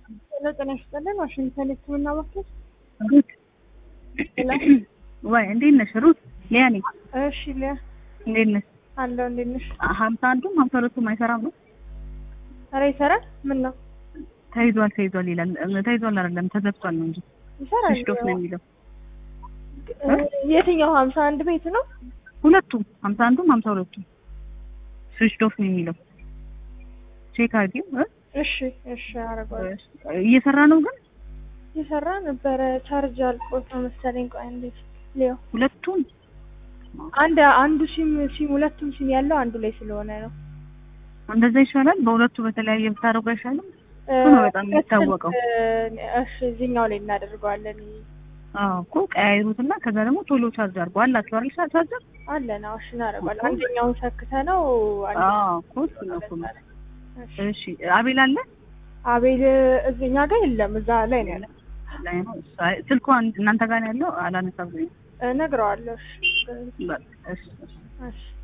ሄሎ ጤና ይስጥልን። ዋሽንግተን ሕክምና ማዕከል። ሩት ወይ እንዴት ነሽ ሩት? ሊያ ነኝ። እሺ ሊያ እንዴት ነሽ? አለው እንዴት ነሽ? ሀምሳ አንዱም ሀምሳ ሁለቱም አይሰራም ነው? ኧረ ይሰራል። ምን ነው ተይዟል ተይዟል ይላል። ተይዟል አይደለም ተዘግቷል ነው እንጂ ይሰራል። ስዊች ኦፍ ነው የሚለው። የትኛው ሀምሳ አንድ ቤት ነው? ሁለቱም ሀምሳ አንዱም ሀምሳ ሁለቱም ስዊች ኦፍ ነው የሚለው። ቼክ አድርጊው እ እሺ እሺ አደርገዋለሁ። እየሰራ ነው ግን ይሰራ ነበረ። ቻርጅ አልቆት ነው መሰለኝ። ቆይ እንዴት ሊዮ ሁለቱም አንድ አንዱ ሲም ሲም ሁለቱም ሲም ያለው አንዱ ላይ ስለሆነ ነው። እንደዛ ይሻላል። በሁለቱ በተለያየ ብታደርጉ አይሻልም? እሱ ነው በጣም የሚታወቀው። እሺ እዚህኛው ላይ እናደርገዋለን። አዎ እኮ ቀያይሩትና ከዛ ደግሞ ቶሎ ቻርጅ አድርጎ አላችሁ አይደል? ቻርጀር አለ ነው። እሺ እናደርገዋለን። አንደኛውን ሰክተ ነው አዎ እኮ እሱ ነው እኮ ነው። እሺ አቤል አለ አቤል እዚህኛ ጋር የለም። እዛ ላይ ነው ያለው። ላይ ነው ስልኳ እናንተ ጋር ነው ያለው። አላነሳም እነግረዋለሁ። እሺ በቃ እሺ እሺ